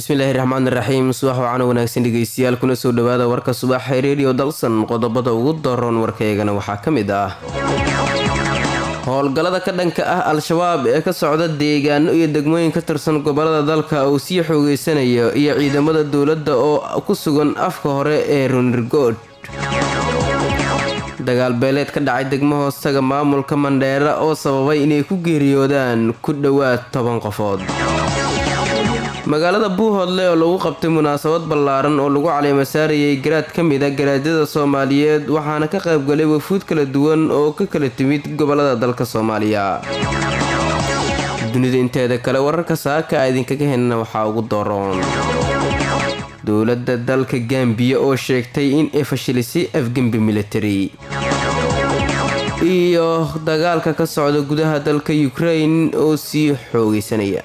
bismillaahi raxmaani raxiim subax wacana wanaagsan dhegeystayaal kuna soo dhawaada warka subaxee redio dalsan qodobada ugu daroon warkaygana waxaa ka mid ah howlgallada ka dhanka ah al-shabaab ee ka socda deegaano iyo degmooyin ka tirsan gobolada dalka uu sii xoogeysanayo iyo ciidamada dowladda oo ku sugan afka hore ee runirgood dagaal beeleed ka dhacay degmo hoostaga maamulka mandheera oo sababay inay ku geeriyoodaan ku dhowaad toban qofood magaalada buuhoodle oo lagu qabtay munaasabad ballaaran oo lagu caleemasaarayay garaad ka mid a garaadyada soomaaliyeed waxaana ka qaybgalay wafuud kala duwan oo ka kala timid gobolada dalka soomaaliya dunida inteeda kale wararka saaka a idinkaga helna waxaa ugu doroon dowladda dalka gambiya oo sheegtay in ay fashilisay afgembi military iyo dagaalka ka socda gudaha dalka ukrain oo sii xoogeysanaya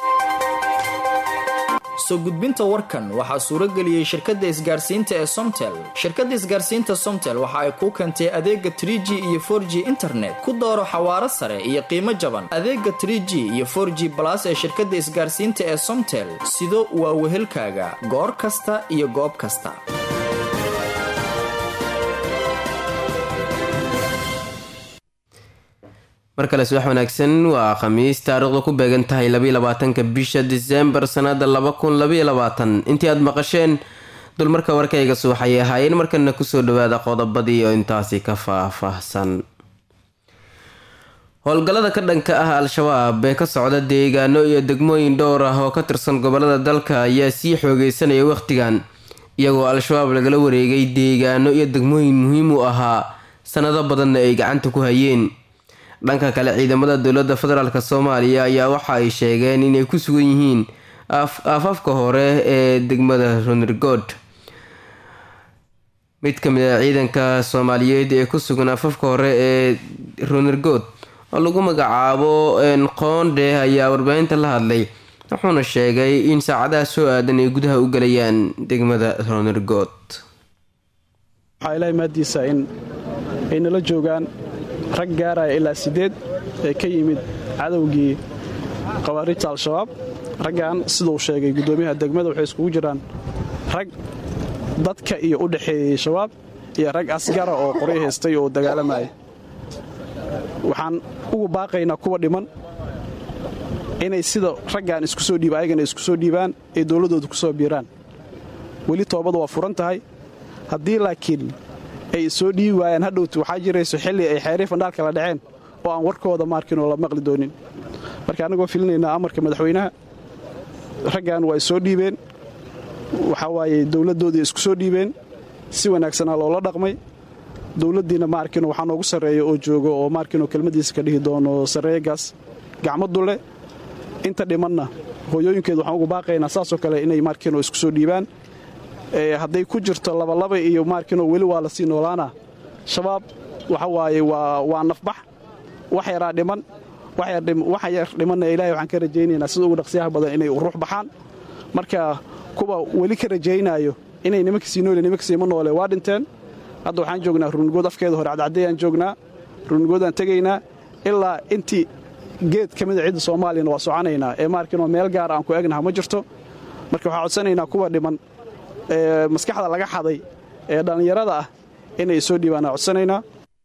soo gudbinta warkan waxaa suuro geliyey shirkadda isgaarsiinta ee somtel shirkadda isgaarsiinta somtel waxa ay kuu keentay adeega trie g iyo for g internet ku dooro xawaaro sare iyo qiimo jaban adeega trie g iyo for g balas ee shirkadda isgaarsiinta ee somtel sido waa wehelkaaga goor kasta iyo goob kasta mar kale subax wanaagsan waa khamiis taariikhdu ku beegan tahay labaatanka bisha disembar sanada intii aad maqasheen dulmarka warkayga subaxayay ahaayeen markana kusoo dhawaada qodobadii oo intaasi ka faahfaahsan howlgallada ka dhanka ah al-shabaab ee ka socda deegaano iyo degmooyin dhowr ah oo ka tirsan gobolada dalka ayaa sii xoogeysanaya wakhtigan iyagoo al-shabaab lagala wareegay deegaano iyo degmooyin muhiim u ahaa sanado badanna ay gacanta ku hayeen dhanka kale ciidamada dowladda federaalk soomaaliya ayaa waxa ay sheegeen inay ku sugan yihiin aafafka hore ee degmada runirgood mid ka mid a ciidanka soomaaliyeed ee ku sugan aafafka hore ee runirgood oo lagu magacaabo qoonde ayaa warbaahinta la hadlay wuxuuna sheegay in saacadaha soo aadan ay gudaha u galayaan degmada runirgood waxaa ilaahay maadiisa in ay nala joogaan rag gaaraya ilaa siddeed ee ka yimid cadowgii khawaarijta al-shabaab raggan siduu sheegay guddoomiyaha degmada waxay iskugu jiraan rag dadka iyo u dhexeeyey shabaab iyo rag asgara oo qoryo haystay oo dagaalamaya waxaan ugu baaqaynaa kuwa dhiman inay sida raggan isku soo dhiiba ayagana isku soo dhiibaan ee dowladdooda ku soo biiraan weli toobadu waa furan tahay haddii laakiin ay soo dhiibi waayaan hadhowtu waxaa jirayso xilli ay xeerii fandhaalka la dhaceen oo aan warkooda maarkinoo la maqli doonin marka annagoo filinaynaa amarka madaxweynaha raggan waa soo dhiibeen waxaa waaye dowladdoodii isku soo dhiibeen si wanaagsanaa loola dhaqmay dowladdiina maarkino waxaa noogu sarreeya oo joogo oo maarkinoo kelmaddiisa ka dhihi doono sarreeyagaas gacmo dulle inta dhimanna hooyooyinkeed waxaan ugu baaqaynaa saasoo kale inay maarkinoo isku soo dhiibaan hadday ku jirto labalaba iyo maarkinoo weli waa la sii noolaana shabaab waxa waaye waa nafbax wax yaraa dhiman waxa yar dhimanna ilaahay waxaan ka rajaynaynaa sida ugu dhaqsiyaha badan inay ruux baxaan marka kuwa weli ka rajaynaayo inay nimanka sii noole nimanka siima noole waa dhinteen hadda waxaan joognaa runnigood afkeeda hore cadcadayaan joognaa runnigoodaan tegaynaa ilaa intii geed ka mida cidda soomaaliyana waa soconaynaa ee maarkinoo meel gaara aan ku egnaha ma jirto marka waxaan codsanaynaa kuwa dhiman ee maskaxda laga xaday ee dhallinyarada ah inay soo dhiibaan aan codsanaynaa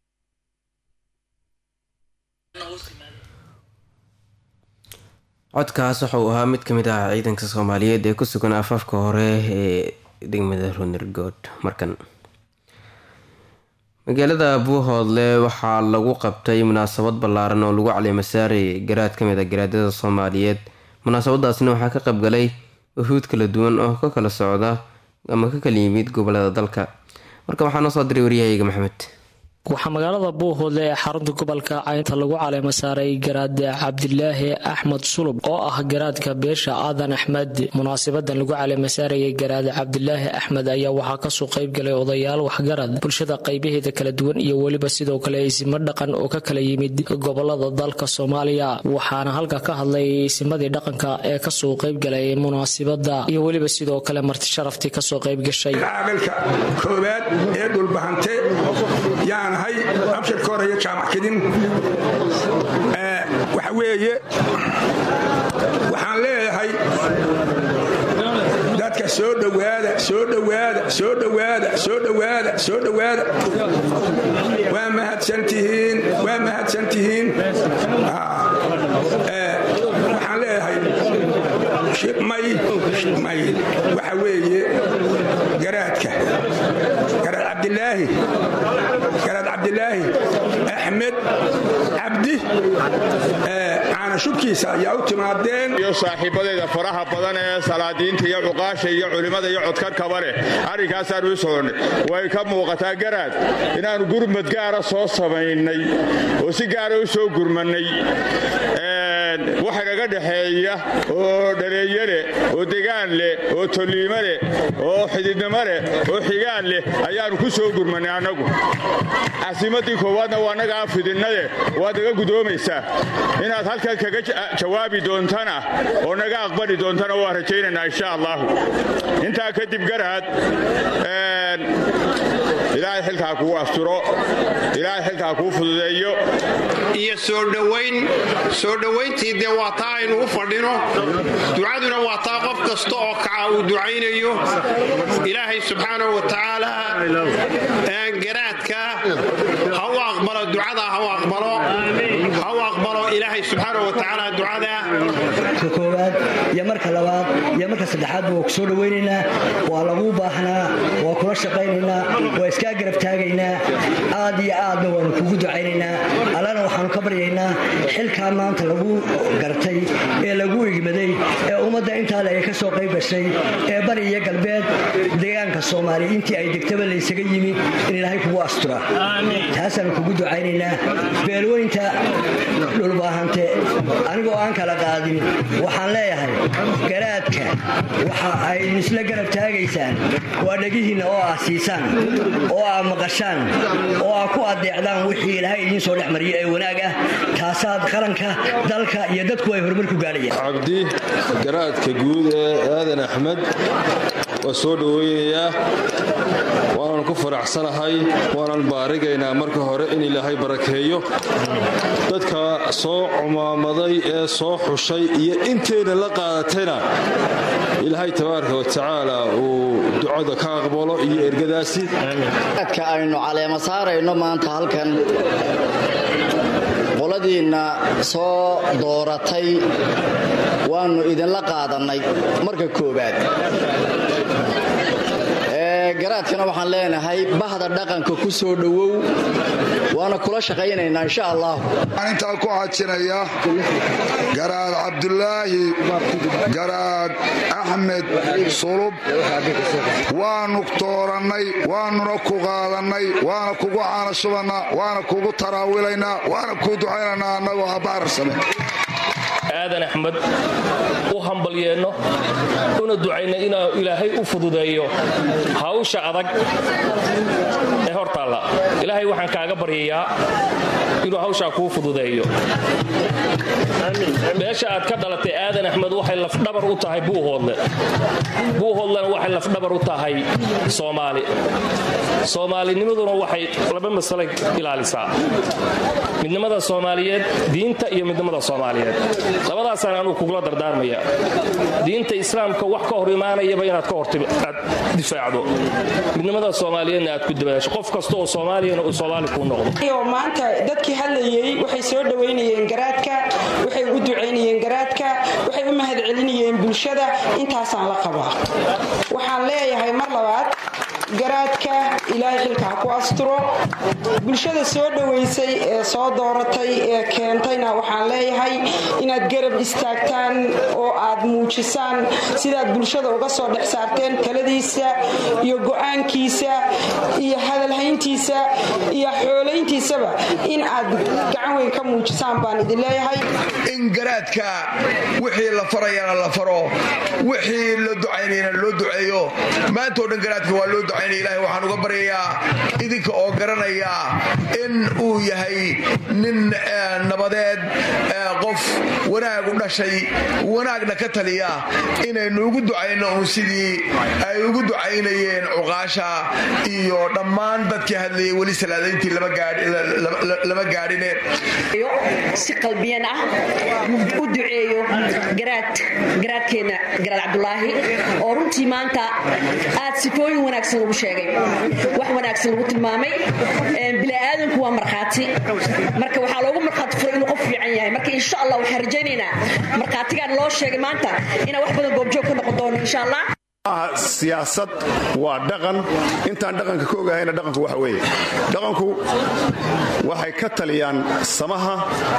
codkaas wuxuu ahaa mid ka mid ah ciidanka soomaaliyeed ee ku sugan afaafka hore ee degmada runirgood markan magaalada buuhoodle waxaa lagu qabtay munaasabad ballaaran oo lagu caleemasaarayay garaad ka mid a garaadyada soomaaliyeed munaasabadaasna waxaa ka qaybgalay wafuud kala duwan oo ka kala socda ama ka kala yimid gobolada dalka marka waxaa noo soo diray waryahayga maxamed waxaa magaalada buuhoodle ee xarunta gobolka caynta lagu caleema saaray garaad cabdilaahi axmed sulub oo ah garaadka beesha aadan axmed munaasabadan lagu caleema saarayay garaad cabdilaahi axmed ayaa waxaa kasoo qaybgalay odayaal waxgarad bulshada qaybaheeda kala duwan iyo weliba sidoo kale isimo dhaqan oo ka kala yimid gobolada dalka soomaaliya waxaana halka ka hadlay isimadii dhaqanka ee kasoo qaybgalay munaasabada iyo weliba sidoo kale marti sharaftii kasoo qaybgashay aqalka koowaad ee dhulbahante yaanahay abshirka hore iyo jaamac kedin waxa weeye waxaan leeyahay soo dhowaada soo dhowaada soo dhowaada soo dhowaada soo dhowaada waa mahadsantihiin waa mahadsantihiin waxaan leeyahay may may waxa weeye garaadka garaad cabdilaahi garaad cabdilaahi axmed cabdi caana shubkiisa ayaa u timaadeen iyo saaxiibadeeda faraha badan ee salaadiinta iyo cuqaasha iyo culimmada iyo codkarkaba leh arrinkaasaan u soconnay way ka muuqataa garaad inaannu gurmad gaara soo samaynay oo si gaara u soo gurmannay waxa naga dhexeeya oo dhaleeyo leh oo degaan leh oo tolliimo leh oo xididnimo leh oo xigaan leh ayaannu ku soo gurmannay annagu casiimaddii koowaadna waa naga afidinnaye waad naga gudoomaysaa inaad halkan kaga jawaabi doontana oo naga aqbali doontana waa rajaynaynaa insha allaahu intaa kadib garaad ilaahay xilkaa kuu asturo ilaahay xilkaa kuu fududeeyo iyo soo dhowayn soo dhowayntii dee waa taa aynu u fadhino ducaduna waa taa qof kasta oo kaca uu ducaynayo ilaahay subxaanahu wa tacaala garaadka ha u aqbalo ducada ha u aqbalo ha u aqbalo ilaahay subxaanahu wa tacaala ducada ka koowaad iyo marka labaad iyo marka saddexaadba waa ku soo dhowaynaynaa waa laguu baahnaa waa kula shaqaynaynaa waa iskaa garab taagaynaa aad iyo aadna waanu kugu ducaynaynaa allana waxaanu ka baryaynaa xilkaa maanta lagu gartay ee lagu igmaday ee ummadda intaale ay ka soo qayb gashay ee bari iyo galbeed deegaanka soomaaliya intii ay degtaba laysaga yimi in ilaahay kugu astura taasaanu kugu ducaynaynaa beelweynta dhulbaahante anigoo aan kala qaadin waxaan leeyahay garaadka waxa ay isla garab taagaysaan waa dhegihiinna oo ah siisaan oo aa maqashaan oo aa ku adeecdaan wixii ilaahay idiin soo dhex mariyo ee wanaag ah taasaad qaranka dalka iyo dadku ay horumar ku gaadhayaan cabdi garaadka guud ee aadan axmed waa soo dhoweynayaa waanan ku faraxsanahay waanan baarigaynaa marka hore in ilaahay barakeeyo dadka soo cumaamaday ee soo xushay iyo intayna la qaadatayna ilaahay tabaaraka wa tacaala uu ducada ka aqbalo iyo ergadaasi adka aynu caleema saarayno maanta halkan qoladiinna soo dooratay waannu idinla qaadannay marka koowaad garaadkana waxaan leenahay bahda dhaqanka ku soo dhowow waana kula shaqaynaynaa insha allah waxaan intaa ku xajinaya garaad cabdulaahi garaad axmed sulub waanu doorannay waanuna ku qaadannay waana kugu caanashubannaa waana kugu taraawilaynaa waana kuu ducaynaynaa annagoo habaarsame aadan axmed u hambalyeenno una ducayna inuu ilaahay u fududeeyo hawsha adag ee hortaalla ilaahay waxaan kaaga baryayaa inuu hawshaa kuu fududeeyo meesha aad ka dhalatay aadan axmed waxay lafdhabar u tahay buuhoodle buuhoodlena waxay lafdhabar u tahay soomaali soomaalinimaduna waxay laba masale ilaalisaa midnimada soomaaliyeed diinta iyo midnimada soomaaliyeed labadaasaan anuu kugula dardaarmaya diinta islaamka wax ka hor imaanayaba inaad ka hor aad difaacdo midnimada soomaaliyeedna aad ku dabaasho qof kasta oo soomaaliyana uu soomaali kuu noqdo maanta dadkii hadlayey waxay soo dhowaynayeen garaadka waxay u ducaynayeen garaadka waxay u mahadcelinayeen bulshada intaasaan la qabaa waxaan leeyahay mar labaad garaadka ilaahay xilka ha ku asturo bulshada soo dhowaysay ee soo dooratay ee keentayna waxaan leeyahay inaad garab istaagtaan oo aad muujisaan sidaad bulshada uga soo dhex saarteen taladiisa iyo go'aankiisa iyo hadalhayntiisa iyo xoolayntiisaba in aad gacan weyn ka muujisaan baan idin leeyahay in garaadka wixii la farayana la faro wixii la ducaynayna loo duceeyo maantao dhan garaadka waa loo ducaynaya ilahay waxaan uga baryayaa idinka oo garanaya in uu yahay nin nabadeed qof wanaag u dhashay wanaagna ka taliya inaynu ugu ducayno uun sidii ay ugu ducaynayeen cuqaasha iyo dhammaan dadkii hadlayay weli salaadayntii lama gaadhine si qalbiyan ah u duceeyo garaadkeenna garaad cabdulaahi oo runtii maanta aad sifooyin wanaagsan lagu sheegay wax wanaagsan lagu tilmaamay bini'aadanku waa markhaati marka waxaa loogu markhaati furay inuu qof fiican yahay marka insha allah waxaan rajaynaynaa markhaatigaan loo sheegay maanta inaan wax badan goobjoog ka noqon doono insha allah siyaasad waa dhaqan intaan dhaqanka ka ogahayna dhaqanku waxa weeye dhaqanku waxay ka taliyaan samaha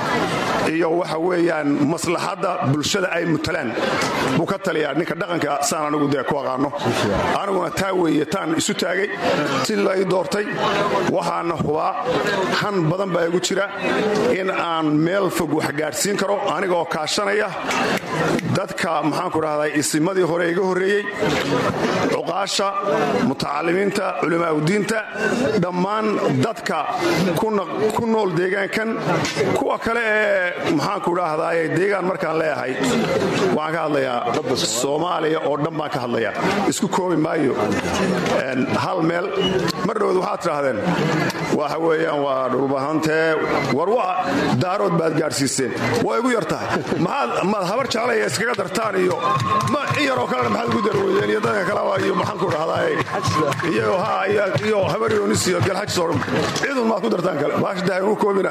iyo waxa weeyaan maslaxadda bulshada ay mutalaan buu ka taliyaa ninka dhaqanka saan anigu dee ku aqaano aniguna taa weeye taan isu taagay si lay doortay waxaana hubaa han badan baa igu jira in aan meel fog wax gaadhsiin karo anigaoo kaashanaya dadka maxaanku dhahday isimadii hore iga horreeyey cuqaasha mutacalimiinta culimaauddiinta dhammaan dadka ku nool deegaankan kuwa kale ee maxaanku dhahdaye deegaan markaan leeyahay waxaan ka hadlayaa soomaaliya oo dhan baan ka hadlayaa isku koobi maayo hal meel mar dhowd waxaad tidhaahdeen waxa weeyaan waa dhulbahantee war waa daarood baad gaadhsiiseen waa igu yar tahay maad habar jeclaya iskaga dartaan iyo in yaroo kalena maxaad ugu darweydeen iyo dadka kaleba iyo maxaan ku dhahdaay iyagoo ha iyo habaryonis iyo galxajis oo dhan cidun maad ku dartaan kale baashdahay uu koobina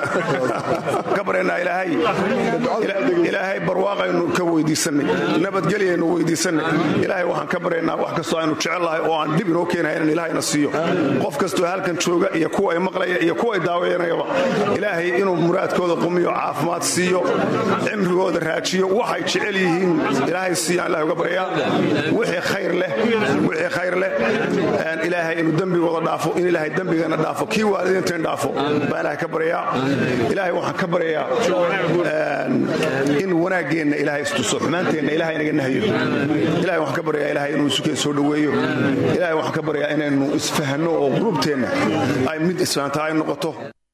ka bareennaa ilaahay ilaahay barwaaqaynu ka weydiisannay nabadgelyaynu weydiisannay ilaahay waxaan ka baryaynaa wax kastoo aynu jecel lahay oo aan dhib inoo keenahay in ilaahayna siiyo qof kastoo halkan jooga iyo kuwa ay maqlaya iyo kuwa ay daawayanayaba ilaahay inuu muraadkooda qumiyo caafimaad siiyo cimrigooda raajiyo waxay jecel yihiin ilaahay siiyaan ilahay uga baryaa wixii khayr leh wixii khayr leh ilaahay inuu dembigooda dhaafo in ilaahay dembigana dhaafo kii waalidiinteen dhaafo baa ilaahay ka baryaa ilaahay waxaan ka baryayaa in wanaaggeenna ilaahay istuso xumaanteenna ilahay inaga nahyo ilahay waxaan ka baryayaa ilahay inuu isukeen soo dhoweeyo ilahay waxaan ka baryayaa inaynu isfahanno oo qulubteenna ay mid isfahantaa ay noqoto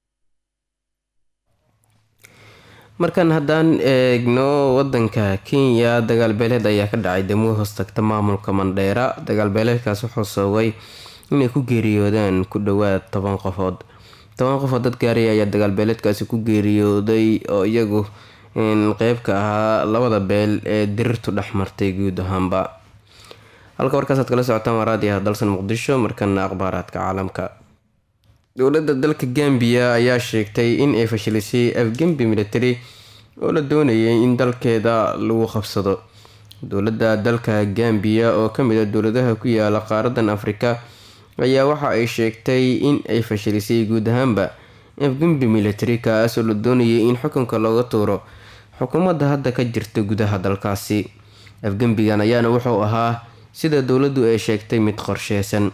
markan haddaan eegno wadanka kenya dagaalbeeleed ayaa ka dhacay degmada hoostagta maamulka mandheera dagaalbeeleedkaas wuxuu sababay inay ku geeriyoodaan ku dhowaad toban qofood toban qofood dad gaaraya ayaa dagaalbeeleedkaasi ku geeriyooday oo iyagu qeyb ka ahaa labada beel ee dirirtu dhex martay guud ahaanba halka warkaasaad kala socotaan waa raadiyaha dalsan muqdisho markana akhbaaraadka caalamka dowladda dalka gambiya ayaa sheegtay in ay fashilisay afgembi military oo la doonayay in dalkeeda lagu qabsado dowladda dalka gambiya oo kamid a dowladaha ku yaala qaaradan afrika ayaa waxa ay sheegtay in ay fashilisay guud ahaanba afgembi military kaas oo la doonayay in xukunka looga tuuro xukuumadda hadda ka jirta gudaha dalkaasi afgembigan ayaana wuxuu ahaa sida dowladdu ay sheegtay mid qorsheysan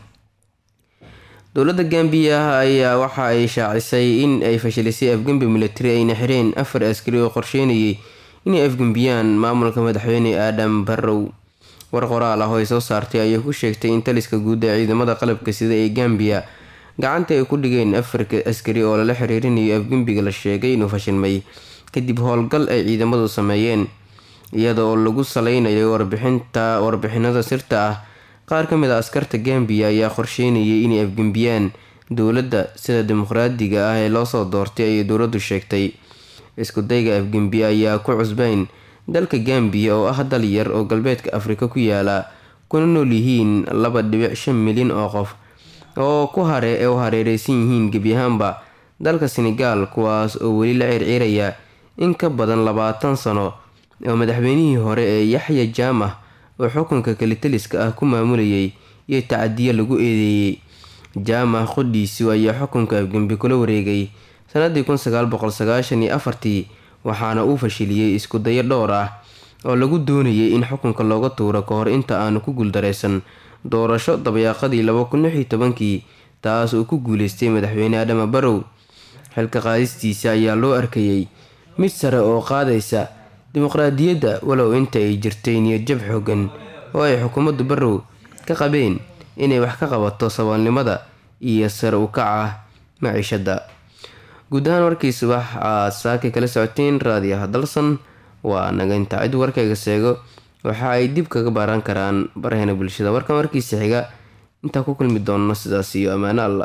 dowladda gambiya ayaa waxa ay shaacisay in ay fashilisay afgembi military ayna xireen afar askari oo qorsheynayay inay afgembiyaan maamulka madaxweyne aadam barrow war qoraal ah oo ay soo saartay ayay ku sheegtay in taliska guud ee ciidamada qalabka sida ee gambiya gacanta ay ku dhigeen afarka askari oo lala xiriirinayo afgembiga la sheegay inuu fashilmay kadib howlgal ay ciidamadu sameeyeen iyada oo lagu saleynayo warbixinta warbixinada sirta ah qaar ka mid a askarta gambiya ayaa qorsheynayay inay afgembiyaan dowladda sida dimuqraadiga ah ee loosoo doortay ayay dowladdu sheegtay iskudayga afgembi ayaa ku cusbeyn dalka gambiya oo ah dal yar oo galbeedka afrika ku yaala kuna nool yihiin laba dhibic shan milyan oo qof oo ku hare ee u hareereysan yihiin gebi ahaanba dalka senegaal kuwaas oo weli la circiiraya in ka badan labaatan sano oo madaxweynihii hore ee yaxya jaamah oo xukunka kalitaliska ah ku maamulayay iyo tacadiyo lagu eedeeyey jaamah qodhiisu ayaa xukunka afgembi kula wareegay sanadii kun sagaal boqol sagaashan iyo afartii waxaana uu fashiliyey isku dayo dhowr ah oo lagu doonayay in xukunka looga tuuro ka hor inta aanu ku guuldareysan doorasho dabayaaqadii laba kun lix iyo tobankii taas uu ku guuleystay madaxweyne adama barow xilka qaadistiisa ayaa loo arkayay mid sare oo qaadaysa dimuqraadiyadda walow inta ay jirtay niyadjab xoogan oo ay xukuumaddu barow ka qabeen inay wax ka qabato saboolnimada iyo sare u kaca maciishadda guud ahaan warkii subax aad saakay kala socoteen raadiyaha dalsan waa naga intaa cid warkayga seego waxa ay dib kaga baaran karaan baraheena bulshada warkan warkiisa xiga intaa ku kulmi doonno sidaas iyo ammaano alla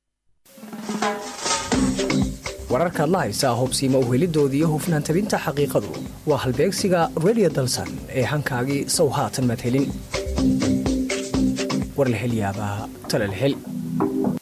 wararkaad la haysaa hubsiima uhelidoodii hufnaan tabinta xaqiiqadu waa halbeegsiga redio dalsan ee hankaagii sow haatan maad helin war la hel yaabaa tale la hel